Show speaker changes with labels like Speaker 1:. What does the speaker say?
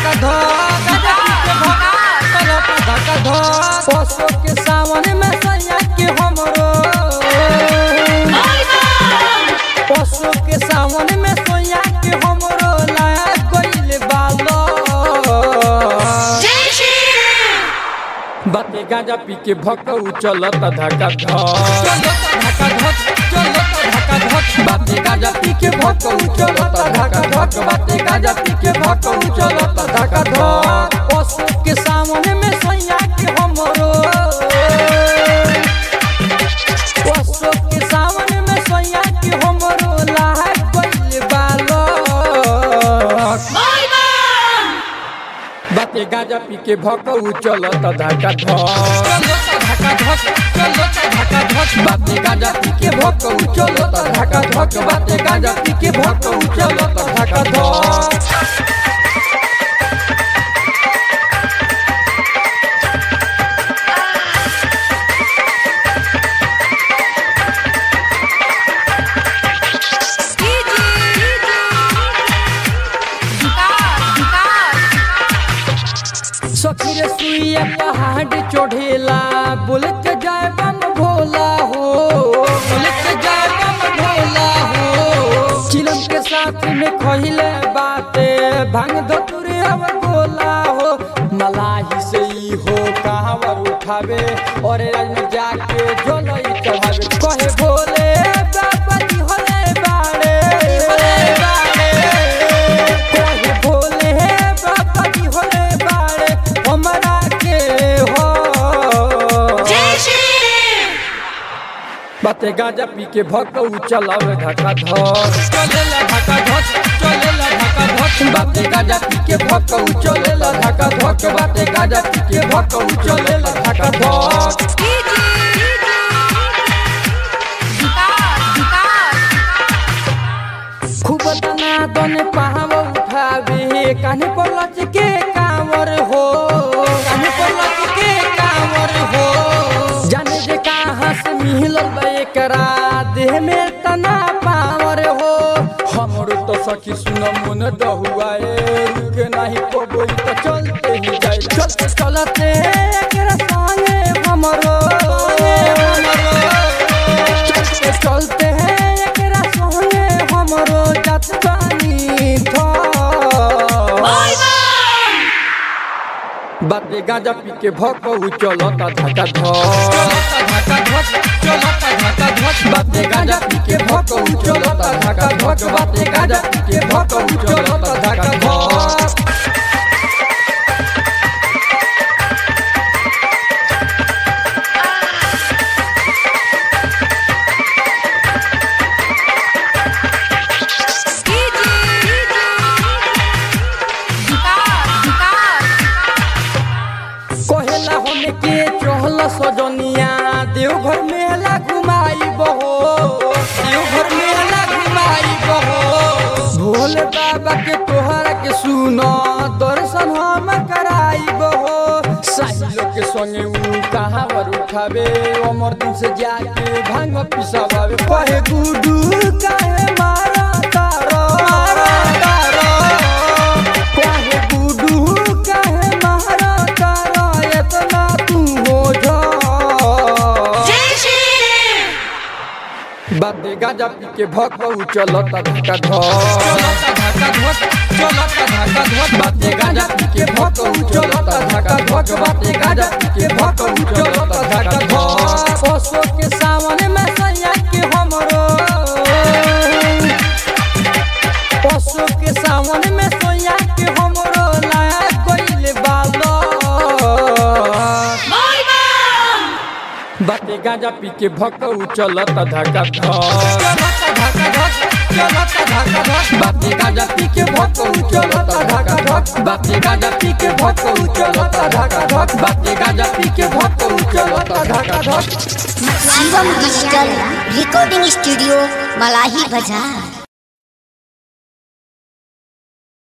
Speaker 1: धका धक गाजा पी के भक चलता धका धक पशु के सावन में सैया के हमरो पशु के सावन में सोया के हमरो लाया गइल बालो बाते गाजा पी के भकऊ चलत धका धक चलत धका धक चलत धका धक बाते गाजा पी के भकऊ चलत धका धक बाते गाजा पी के भकऊ चलत धका धक पशु के सामने में सैया के हमरो पशु के सामने में सैया के हमरो लाहा गइल बालो बाते गाजा पी के भकऊ चलत धका धक चलत धका धक चलत धका धक बाते गाजा पी के भकऊ चलत धका धक बाते गाजा पी के भकऊ चलत धका धक सखी रे सुइया पहाड़ चढ़ेला बोल के जाए बम भोला हो बोल के जाए बम भोला हो चिलम के साथ में खहिले बाते भांग दो तुरे अब गोला हो मलाही से ही हो कहावर उठावे और राज में जाके झोलई चढ़ावे कहे भोले बाबा जी होले बाड़े होले बाड़े कहे भोले बाबा जी होले बाड़े हमरा के हो बाते गाजा पी के भकऊ चलावे धका धक चलेला धका धक चलेला धका धक बाते गाजा पी के भकऊ चलेला धका धक बाते गाजा पी के भकऊ चलेला धका धक खूब तना दने पहाव उठावे कान्हे पर लच के कांवर हो कान्हे पर लच के कांवर हो जाने जे कहाँ से मिलल बा एकरा देह में तना पावर हो हमरो तो सखी सुन मन डहुआए रुके नहीं पबई तो चलते ही जाए चलते चलते एकरा संगे हमरो चलते चलते एकरा संगे हमरो जात बानी थो बाते गाजा पी के भकऊ चलता धका धक चलता धका धक चलता धका धक बाते गाजा पी के भकऊ चलता धका धक बाते गाजा पी के भकऊ चलता धका धक कहेला हमें के चहल सजनिया देवघर मेला घुमाई बहो देवघर मेला घुमाई बहो भोले बाबा के तोहरा के सुनो दर्शन हम कराई बहो साहिलो के संगे ऊ कहाँ पर उठावे अमर दिन से जाके भांग पिसावे कहे गुडू काहे मारा तारो मारा तारो कहे गुडू काहे मारा तारो एतना तू हो जा बाते गाजा पी के भकऊ चलता धका धक चलता धका धक चलता धका धक बाते गाजा पी के भकऊ चलता धका धक बाते गाजा पी के भकऊ चलता धका धक पशु के सावन में सैया के हमरो पशु के सावन में सैया के हमरो लाया गइल बालो बाते गाजा पी के भकऊ चलता धका धक चलता धका धक चलता धका धक बाते गाजा पी के भकऊ चलता धका धक बाते गाजा पी के भकऊ चलता धका धक बाते गाजा पी के भकऊ चलता धका धक
Speaker 2: Shivam digital recording studio Malahi बाजार